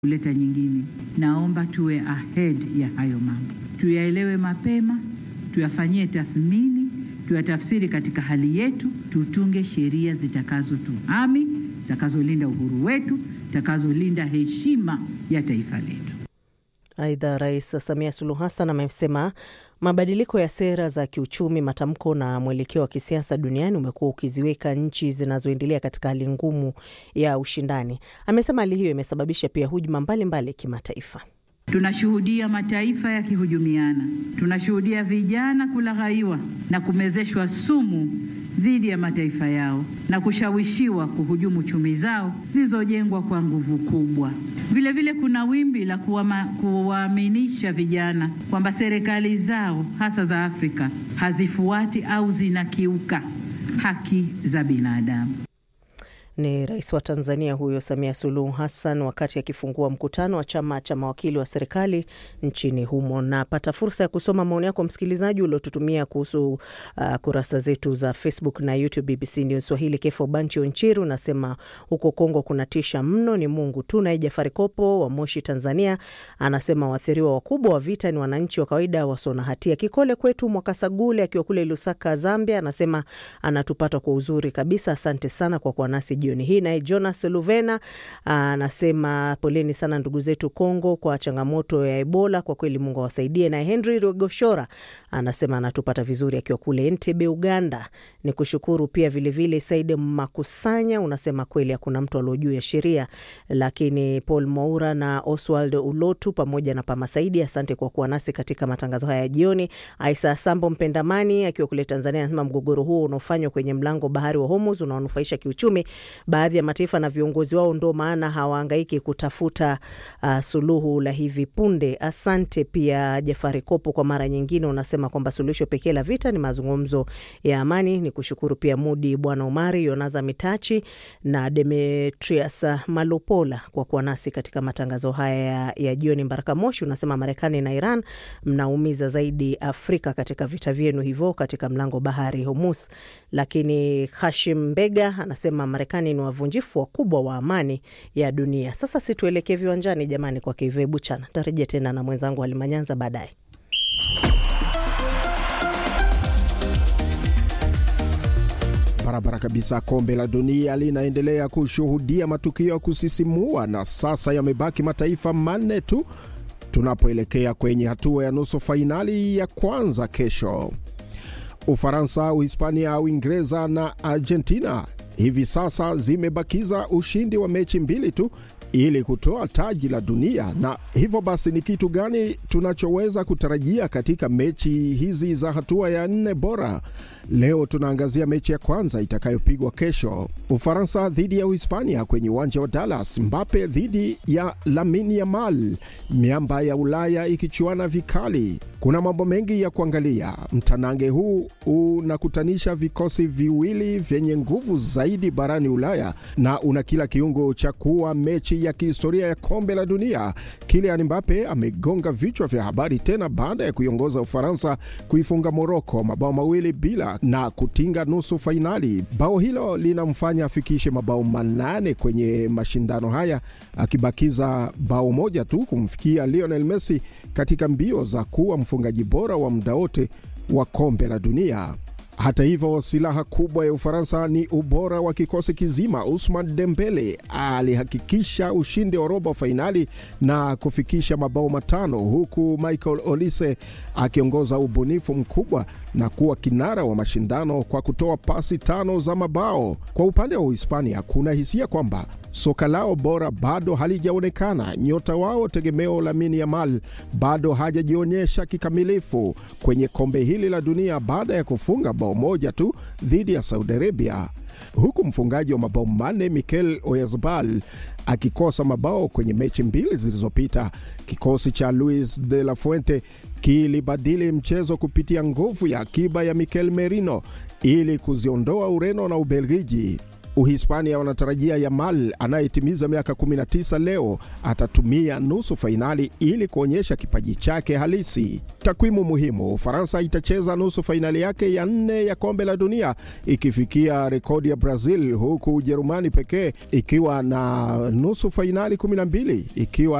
kuleta nyingine. Naomba tuwe ahead ya hayo mambo, tuyaelewe mapema, tuyafanyie tathmini, tuyatafsiri katika hali yetu, tutunge sheria zitakazotuhami, zitakazolinda uhuru wetu, zitakazolinda heshima ya taifa letu. Aidha, Rais Samia Suluhu Hassan amesema mabadiliko ya sera za kiuchumi, matamko na mwelekeo wa kisiasa duniani umekuwa ukiziweka nchi zinazoendelea katika hali ngumu ya ushindani. Amesema hali hiyo imesababisha pia hujuma mbalimbali kimataifa. Tunashuhudia mataifa yakihujumiana, tunashuhudia vijana kulaghaiwa na kumezeshwa sumu dhidi ya mataifa yao na kushawishiwa kuhujumu chumi zao zilizojengwa kwa nguvu kubwa. Vilevile kuna wimbi la kuwaaminisha vijana kwamba serikali zao hasa za Afrika hazifuati au zinakiuka haki za binadamu. Ni rais wa Tanzania huyo Samia Suluhu Hassan wakati akifungua mkutano wa chama cha mawakili wa serikali nchini humo. Napata fursa ya kusoma maoni yako msikilizaji uliotutumia kuhusu uh, kurasa zetu za Facebook na YouTube BBC News Swahili. Kefo Bancho Nchiru nasema huko Kongo kunatisha mno, ni Mungu tu. Naye Jafari Kopo wa Moshi, Tanzania anasema waathiriwa wakubwa wa vita ni wananchi wa kawaida wasio na hatia. Kikole kwetu Mwakasagule akiwa kule Lusaka, Zambia anasema anatupata kwa uzuri kabisa. Asante sana kwa kuwa nasi jioni hii. Naye Jonas Luvena anasema poleni sana ndugu zetu Kongo kwa changamoto ya Ebola, kwa kweli Mungu awasaidie. Naye Henry Rogoshora anasema anatupata vizuri akiwa kule Entebbe, Uganda. Ni kushukuru pia vilevile. Said Makusanya unasema kweli hakuna mtu alio juu ya sheria, lakini Paul Moura na Oswald Ulotu pamoja na Pama Saidi, asante kwa kuwa nasi katika matangazo haya ya jioni. Aisa Sambo Mpendamani akiwa kule Tanzania anasema mgogoro huo unaofanywa kwenye mlango bahari wa Hormuz unaonufaisha kiuchumi baadhi ya mataifa na viongozi wao, ndo maana hawaangaiki kutafuta uh, suluhu la hivi punde. Asante pia Jafari Kopo, kwa mara nyingine unasema kwamba suluhisho pekee la vita ni mazungumzo ya amani. Ni kushukuru pia Mudi Bwana Umari, Yonaza Mitachi na Demetrius Malopola kwa kuwa nasi katika matangazo haya ya, ya jioni. Mbaraka Moshi unasema Marekani na Iran mnaumiza zaidi Afrika katika vita vyenu hivyo katika mlango bahari Hormuz. Lakini Hashim Mbega anasema Marekani ni wavunjifu wakubwa wa amani ya dunia. Sasa situelekee viwanjani jamani, kwa Kive Buchana. Tarejea tena na mwenzangu Alimanyanza baadaye. Barabara kabisa. Kombe la dunia linaendelea kushuhudia matukio ya kusisimua na sasa yamebaki mataifa manne tu tunapoelekea kwenye hatua ya nusu fainali ya kwanza kesho. Ufaransa, Uhispania, Uingereza na Argentina hivi sasa zimebakiza ushindi wa mechi mbili tu ili kutoa taji la dunia. Na hivyo basi, ni kitu gani tunachoweza kutarajia katika mechi hizi za hatua ya nne bora? Leo tunaangazia mechi ya kwanza itakayopigwa kesho, Ufaransa dhidi ya Uhispania kwenye uwanja wa Dallas, Mbappe dhidi ya Lamine Yamal, miamba ya Ulaya ikichuana vikali. Kuna mambo mengi ya kuangalia. Mtanange huu unakutanisha vikosi viwili vyenye nguvu zaidi barani Ulaya na una kila kiungo cha kuwa mechi ya kihistoria ya kombe la dunia. Kylian Mbappe amegonga vichwa vya habari tena baada ya kuiongoza Ufaransa kuifunga Moroko mabao mawili bila na kutinga nusu fainali. Bao hilo linamfanya afikishe mabao manane kwenye mashindano haya, akibakiza bao moja tu kumfikia Lionel Messi katika mbio za kuwa mfungaji bora wa muda wote wa kombe la dunia. Hata hivyo, silaha kubwa ya Ufaransa ni ubora wa kikosi kizima. Usman Dembele alihakikisha ushindi wa robo fainali na kufikisha mabao matano, huku Michael Olise akiongoza ubunifu mkubwa na kuwa kinara wa mashindano kwa kutoa pasi tano za mabao. Kwa upande wa Uhispania, kuna hisia kwamba soka lao bora bado halijaonekana. Nyota wao tegemeo Lamine Yamal bado hajajionyesha kikamilifu kwenye kombe hili la dunia baada ya kufunga bao moja tu dhidi ya Saudi Arabia, huku mfungaji wa mabao manne Mikel Oyarzabal akikosa mabao kwenye mechi mbili zilizopita. Kikosi cha Luis de la Fuente kilibadili mchezo kupitia nguvu ya akiba ya Mikel Merino ili kuziondoa Ureno na Ubelgiji. Uhispania wanatarajia Yamal anayetimiza miaka 19 leo atatumia nusu fainali ili kuonyesha kipaji chake halisi. Takwimu muhimu: Ufaransa itacheza nusu fainali yake ya nne ya kombe la dunia ikifikia rekodi ya Brazil, huku Ujerumani pekee ikiwa na nusu fainali 12 ikiwa